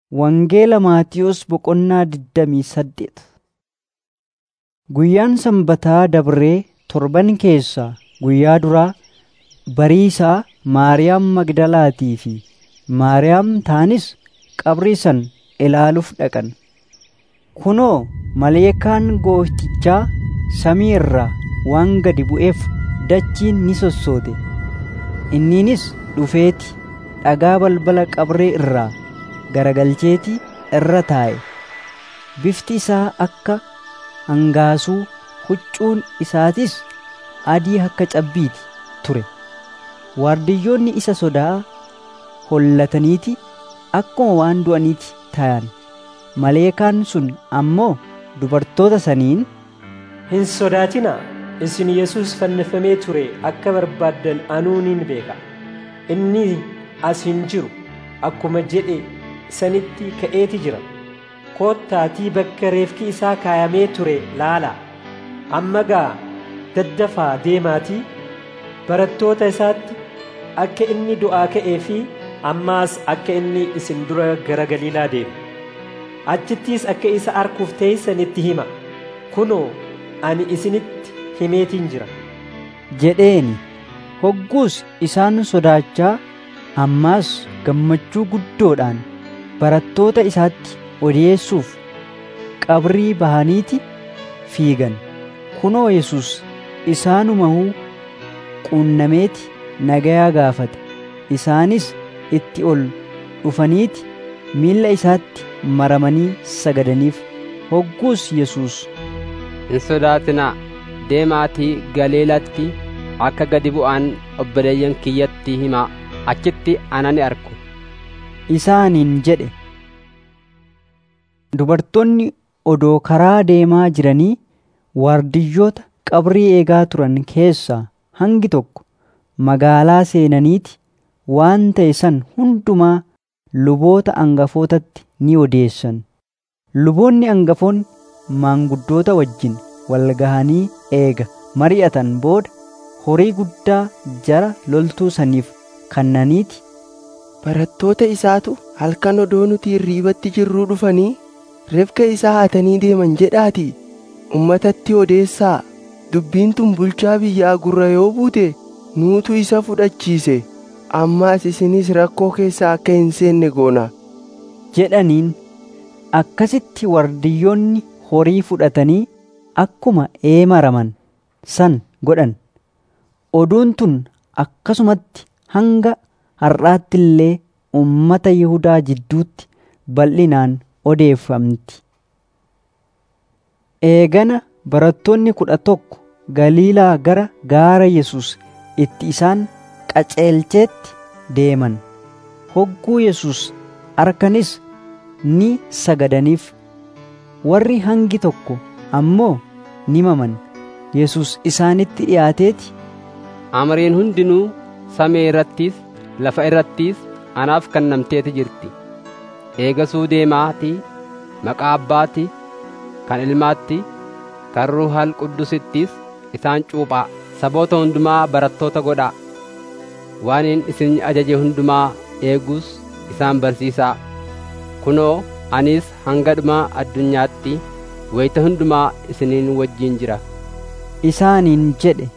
Wangeela Maatiyos boqonnaa digdamii saddeet Guyyaan sanbataa dabree torban keessaa guyyaa duraa bariisaa Maariyaam Magdalaatii fi Maariyaam taanis qabrii san ilaaluuf dhaqan. Kunoo maleekaan Gooftichaa samii irraa waan gadi bu'eef dachiin ni sossoote. Inniinis dhufeeti dhagaa balbala qabrii irraa garagalcheeti irra taa'e. Bifti isaa akka hangaasuu, huccuun isaatis adii akka cabbiiti ture. Waardiyyoonni isa sodaa hollataniiti akkuma waan du'aniiti ta'an. Maleekaan sun ammoo dubartoota saniin, Hin sodaatinaa isin Yesuus fannifamee ture akka barbaaddan anuu nin beeka. Inni as hin jiru akkuma jedhe sanitti ka'eeti jira. Koottaatii bakka reefki isaa kaayamee ture laalaa. Amma gaa daddafaa deemaatii barattoota isaatti akka inni du'aa ka'ee fi ammaas akka inni isin dura gara Galiilaa deemu. Achittis akka isa arguuf teessanitti hima. Kunoo ani isinitti himeetiin jira. jedheeni. Hogguus isaan sodaachaa ammaas gammachuu guddoodhaan barattoota isaatti odeessuuf qabrii bahaniiti fiigan. Kunoo Yesus isaanumahuu quunnameeti nagayaa gaafate. Isaanis itti ol dhufaniiti miilla isaatti maramanii sagadaniif. Hogguus Yesus Hin sodaatinaa deemaatii Galiilatti akka gadi bu'aan obboleeyyan kiyyatti himaa achitti ana ni argu. isaaniin jedhe. Dubartoonni odoo karaa deemaa jiranii waardiyyoota qabrii eegaa turan keessaa hangi tokko magaalaa seenaniiti waan ta'e san hundumaa luboota angafootatti ni odeessan. Luboonni angafoonni maanguddoota wajjin wal gahanii eega mari'atan booda horii guddaa jara loltuu saniif kannaniiti Barattoota isaatu halkan odoo nuti hirriibatti jirruu dhufanii reefka isaa hatanii deeman jedhaatii ummatatti odeessaa dubbiin tun bulchaa biyyaa gurra yoo buute nuutu isa fudhachiise ammaas isinis rakkoo keessa akka hin seenne goona jedhaniin akkasitti wardiyyoonni horii fudhatanii akkuma eemaraman san godhan oduun tun akkasumatti hanga har'aatti illee ummata Yihudaa jidduutti bal'inaan odeeffamti. Eegana barattoonni kudha tokko Galiilaa gara gaara Yesus itti isaan qaceelcheetti deeman. Hogguu Yesus arkanis ni sagadaniif. Warri hangi tokko ammoo ni maman. Yesus isaanitti dhiyaateeti. Amriin hundinuu samii irrattis lafa irrattis anaaf kennamteeti jirti. Eegasuu deemaatii maqaa abbaatti kan ilmaatti kan ruuhal quddusittis isaan cuuphaa saboota hundumaa barattoota godhaa waan isin ajaje hundumaa eeguus isaan barsiisaa kunoo anis hanga dhumaa addunyaatti wayita hundumaa isiniin wajjin jira Isaaniin jedhe